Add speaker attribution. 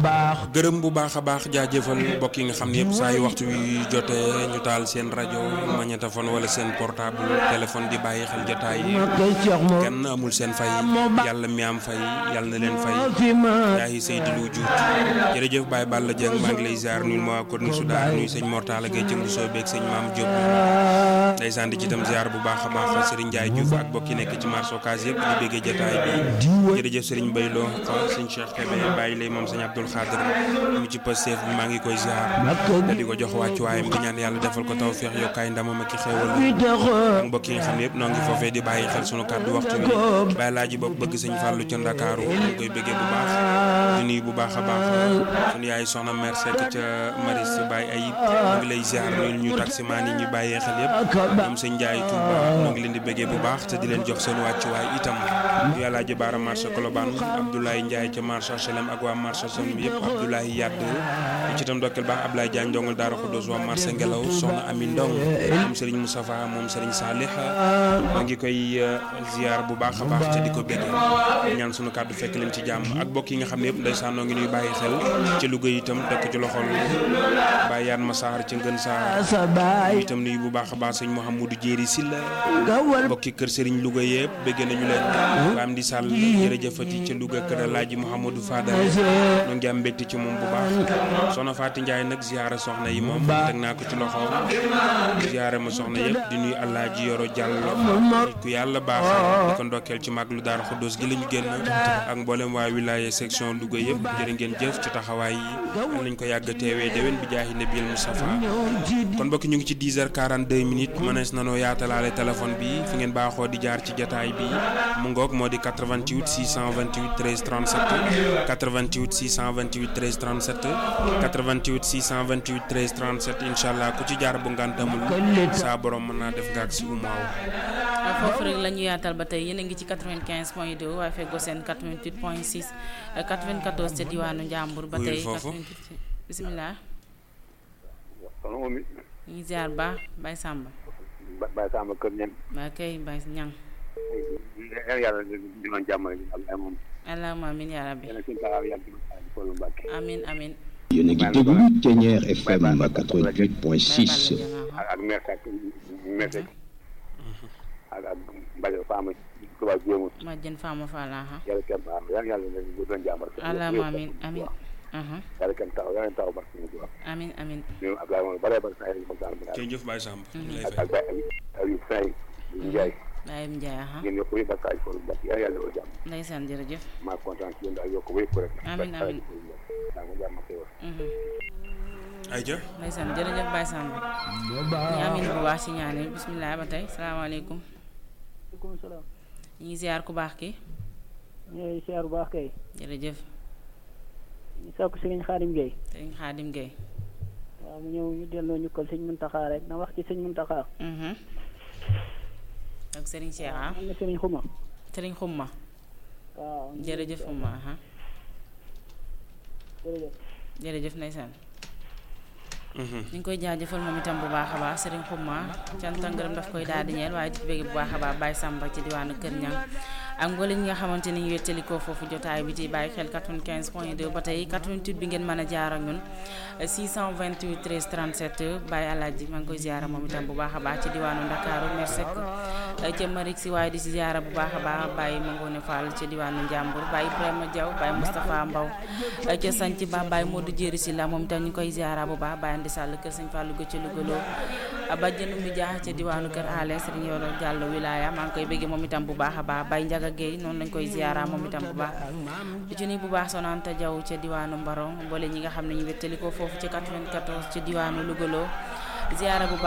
Speaker 1: gërëm bu baax a baax jaajëfal mbokk yi nga xam ne yëpp saa yu waxtu wi jotee ñu taal seen rajo magnétophone wala seen portable téléphone di bàyyi xel jotaay yi kenn amul seen fay yàlla mi am fay yàlla na leen fay yaayi Seydi Lu Juut jërëjëf Baye Balla Dieng maa ngi lay ziar nuyu ma ko nu sudaar nuyu sëñ Mortala Gueye ci Mbusoo beeg sëñ Maam Diop ndeysaan di ci itam ziar bu baax a baax Serigne Ndiaye Diouf ak mbokk yi nekk ci marché Ocass yëpp di béggee jotaay bi jërëjëf Serigne Baylo sëñ Cheikh Kébé bàyyi lay moom sëñ Abdoul Khadir mu ci Pastef bi maa ngi koy ziar te di ko jox wàccuwaayam di ñaan yàlla defal ko tawfeex yokkaay ndamam ak i xéewal ak mbokk yi nga xam ne yëpp noo ngi foofee di bàyyi xel sunu kàddu waxtu bi bàyyi laa ji bopp bëgg sëñ Fallou ca Ndakaaru ñu koy bëggee bu baax di nuyu bu baax a baax sunu yaay soxna mère Seck ca Maris Baye Ayib ñu ngi lay ziar nuyu ñu taximaan yi ñu bàyyee xel yëpp ñoom sëñ Ndiaye Touba ñoo ngi leen di bëggee bu baax te di leen jox seen wàccuwaay itam yàllaa ji baara marché Colobane Abdoulaye Ndiaye ca marché HLM ak waa marché son bi yëpp Abdoulaye Yadd ci itam dokkeel baax Abdoulaye Diagne ndongal Daara Khoudoss waa marché Ngelaw soxna Ami Ndong moom Serigne Moustapha moom Serigne Salih maa ngi koy ziar bu baax a baax te di ko bëggee ñaan sunu kàddu fekk leen ci jàmm ak mbokk yi nga xam ne yëpp ndeysaan noo ngi nuy bàyyi xel ci Louga itam tekk ci loxol Baye Yane Massar ci Ngën Saar itam nuyu bu baax a baax sëñ Mouhamadou Jéeri Silla mbokki kër Serigne Louga yëpp bëgg nañu leen waa am di sàll jërëjëfati ca Louga kër Alaaji Mouhamadou Fadal ñoo ngi am mbégte ci moom bu baax soxna Faati Ndiaye nag ziara soxna yi moom teg naa ko ci loxo ziara ma soxna yëpp di nuyu Alaaji Yoro Diallo ku yàlla baax di ko ndokkeel ci mag lu Daara Xuddoos gi lañu génn ak mboolem waa wilaya section Louga yëpp jërë ngeen jëf ci taxawaay yi nañ ko yàgg teewee déwén bi jaahi Nabil Moustapha kon mbokk ñu ngi ci 10 heures 42 minutes mënees nanoo yaatalaale téléphone bi fi ngeen baaxoo di jaar ci jataay bi mu ngoog moo di 88 628 13 37 88 628 13 37 88 628 13 37 incha allah ku ci jaar bu ngantamul saa borom mën naa def nga ak si umaaw
Speaker 2: foofu rek la ñu yaatal ba tey yéen a ngi ci 95 point 2 waaye feggoo seen 88 point 6 94 ca diwaanu Njàmbur ba tey 88 bisimilah. ñu ngi ziar baax Baye Samba.
Speaker 3: Baye Samba kër ñan.
Speaker 2: waa kay Baye Ñang.
Speaker 3: yàlla di doon jàmmale Allah moom.
Speaker 2: allahumma amiin yaa rabbi. amiin amiin.
Speaker 4: yéen a ngi déglu Thiéniere FM 88.6.
Speaker 3: ak ak maire Seck maire Seck ak ak Mbaye Fama Touba Jéemu.
Speaker 2: ma jën Fama Fall aha.
Speaker 3: yàlla kenn baax yàlla yàlla di doon jàmmale.
Speaker 2: allahumma amiin amiin.
Speaker 3: yàlla kenn taxaw yàlla taxaw barke ñu wax.
Speaker 2: amiin amiin.
Speaker 3: ñoom Abdoulaye moom bare bare saa yi moom daal
Speaker 1: jërëjëf Baye Samb.
Speaker 3: ak ak Baye Aliou Faye Ndiaye.
Speaker 2: Baye Ndiaye aha.
Speaker 3: ngeen yokk wéy bakkaaj foofu mbokk yàlla yàlla defal jàmm.
Speaker 2: ndeysaan jërëjëf.
Speaker 3: maa kontaan ci yéen daal yokk wéy ko rek.
Speaker 2: amiin amiin.
Speaker 3: daa ko jàmm xéwal.
Speaker 1: ayca.
Speaker 2: ndeysaan jërëjëf Baye Samb. ñu amiin bu baax ci ñaan yi bisimilah ba tey salaamaaleykum.
Speaker 5: maaleykum salaam.
Speaker 2: ñu ngi ziar ku baax ki.
Speaker 5: ñu ngi ziar bu baax kay.
Speaker 2: jërëjëf.
Speaker 5: ñu sakku Serigne Khadim Gueye.
Speaker 2: Serigne Khadim Gueye.
Speaker 5: waaw mu ñëw ñu delloo ñu ko sëñ Muntaxa rek na wax ci sëñ Muntaxa.
Speaker 2: ak Serigne Cheikh ah.
Speaker 5: am na Serigne Xuma.
Speaker 2: Serigne Xuma.
Speaker 5: waaw
Speaker 2: jërëjëf Xuma aha.
Speaker 5: jërëjëf.
Speaker 2: jërëjëf ndeysaan. ñu ngi koy jaajëfal moom itam bu baax a baax Serigne Xuma cant ak ngërëm daf koy daal di ñeel waaye di bëgg bu baax a baax Baye Samba ci diwaanu Kër Ñang ak mboolem ñi nga xamante ni ñu wettalikoo foofu jotaay bi ci bàyyi xel 95 point 2 ba tey 88 bi ngeen mën a jaar ak ñun 628 13 37 Baye Alaaji maa ngi koy ziara moom itam bu baax a baax ci diwaanu Ndakaaru Mersek ca Marik si waaye di si ziara bu baax a baax Baye Mangone Fall ci diwaanu Njàmbur Baye Ibrahima Diaw Baye Moustapha Mbaw ca sanc ba Baye Modou Jéeri si la moom itam ñu koy ziara bu baax Baye Andi Sall kër Sëñ Fallou Gëcce Lugalo bàjjenu mi jaax ca diwaanu kër Ale Serigne Yoro Diallo wilaya maa ngi koy bëgg moom itam bu baax a baax Baye Njaga Gueye noonu lañ koy ziara moom itam bu baax di ci nuyu bu baax sonanta Diaw ca diwaanu Mbarong boole ñi nga xam ne ñu wettali ko foofu ca 94 ca diwaanu Lugalo ziara bu baax